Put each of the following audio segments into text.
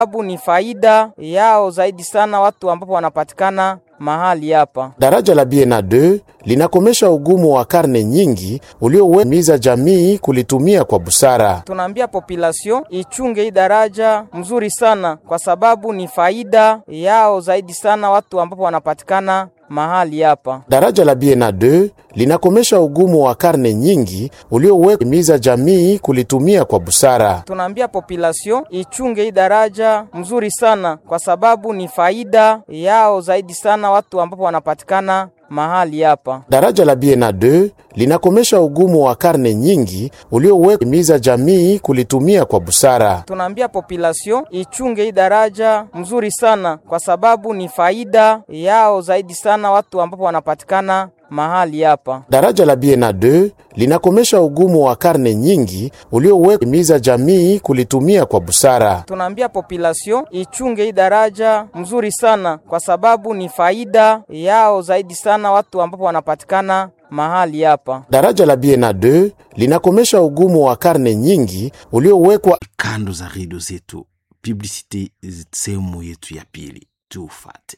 sababu ni faida yao zaidi sana watu ambapo wanapatikana mahali hapa. Daraja la Biena 2 linakomesha ugumu wa karne nyingi uliowemiza jamii kulitumia kwa busara. Tunaambia population ichunge hii daraja mzuri sana, kwa sababu ni faida yao zaidi sana watu ambapo wanapatikana mahali hapa. Daraja la Biena 2 linakomesha ugumu wa karne nyingi uliowemiza jamii kulitumia kwa busara. Tunaambia population ichunge hii daraja mzuri sana, kwa sababu ni faida yao zaidi sana watu ambapo wanapatikana mahali hapa. Daraja la Biena 2 linakomesha ugumu wa karne nyingi uliowemiza jamii kulitumia kwa busara. Tunaambia population ichunge hii daraja mzuri sana, kwa sababu ni faida yao zaidi sana watu ambapo wanapatikana mahali hapa. Daraja la Biena 2 linakomesha ugumu wa karne nyingi uliowemiza jamii kulitumia kwa busara. Tunaambia population ichunge hii daraja mzuri sana, kwa sababu ni faida yao zaidi sana watu ambapo wanapatikana mahali hapa. Daraja la Biena 2 linakomesha ugumu wa karne nyingi uliowekwa kando za redio zetu. Publicite sehemu yetu ya pili, tufate.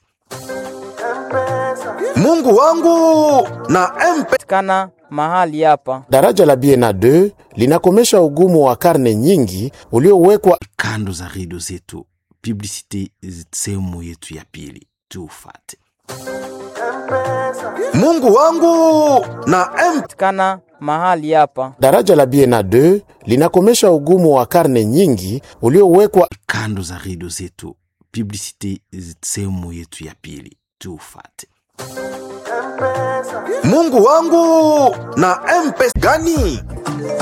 Mungu wangu na MP patikana mahali hapa. Daraja la Biena 2 linakomesha ugumu wa karne nyingi uliowekwa kando za redio zetu. Publicite sehemu yetu ya pili, tufate. Mungu wangu na MP patikana mahali hapa. Daraja la Biena 2 linakomesha ugumu wa karne nyingi uliowekwa kando za redio zetu. Publicite sehemu yetu ya pili, tufate. Mungu wangu na MP gani?